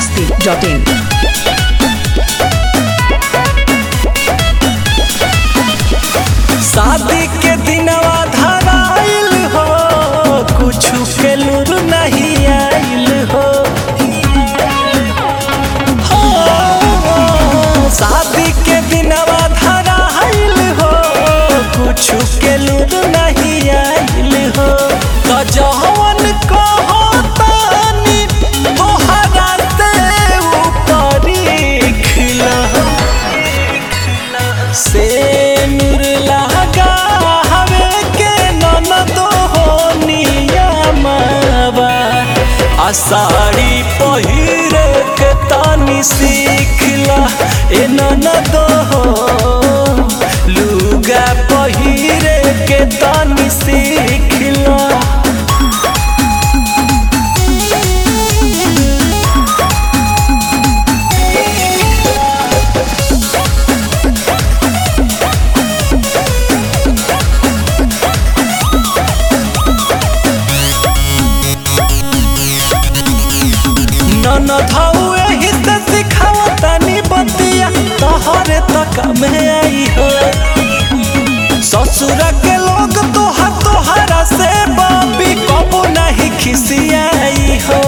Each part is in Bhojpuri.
masti.in. शादी के दिनवा धराइल हो कुछ के लूर नहीं आइल हो हो, शादी के दिनवा धराइल हो कुछ के लूर नहीं आइल हो तो जवन कहो तानी तोहरा से ऊपरी खिला से नूर लगा हवे के ननदो हो नियमवा आषाढ़ी पहिरे के तानी सीखला ए ननदो हो लुगा पहिरे के तानी सीखला ननद हऊ एही से सिखावतानी बतिया तोहरे तक में आई हो ससुर के लोग तोहा तोहरा से बाबी कबो नहीं खिसियाई हो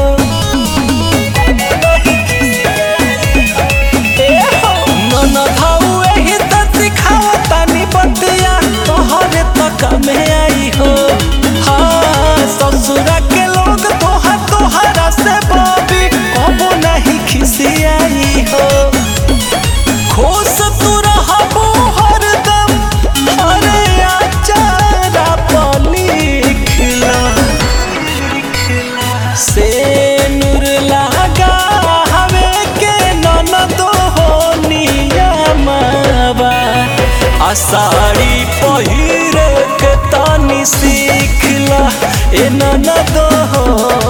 ए हो, ननद हऊ एही से सिखावतानी बतिया तोहरे तक में आई हो हाँ ससुर के लोग तोहा तोहरा से बाबी कबो नहीं खिसियाई हो खुश तू रहबो हरदम अरे आचारा पलिखला से नूर लगा हवे के ननदो हो नियमवा आषाढ़ी पहिरे के तानी सीखला ए ननदो हो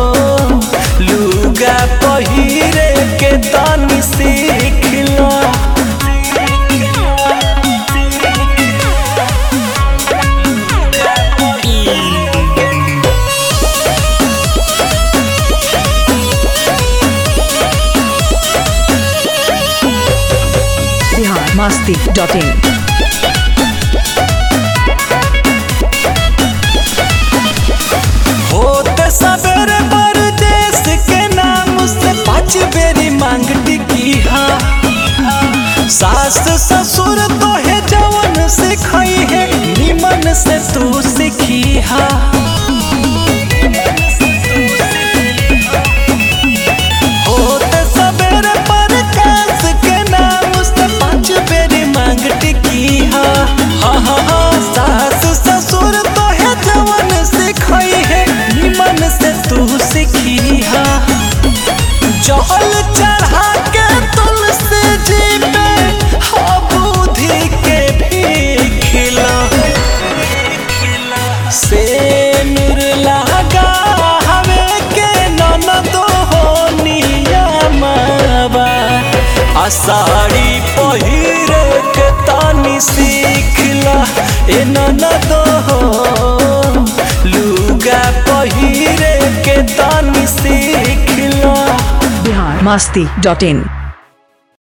लुगा पहिरे के तानी सीखला Bihar masti.in. होते सवेरे परदेश के नाम से पाँच बेरी मांग टिकी हा सास ससुर तो है जवन सिखाई है निमन से तू सीखी हा होते सवेरे परदेश के नाम से पाँच बेरी मांग टिकी हा हा हा हा सास ससुर तो है जवन सिखाई है निमन से तू सीखी हा जहल चढ़ा के तुलसी जी पे हा बुद्धि के भी खिला से नूर लगा हवे के ननदो हो नियमवा आषाढ़ी पहिरे के तानी सीखला ए ननदो हो लुगा पहिरे के तानी सीखला Bihar masti.in.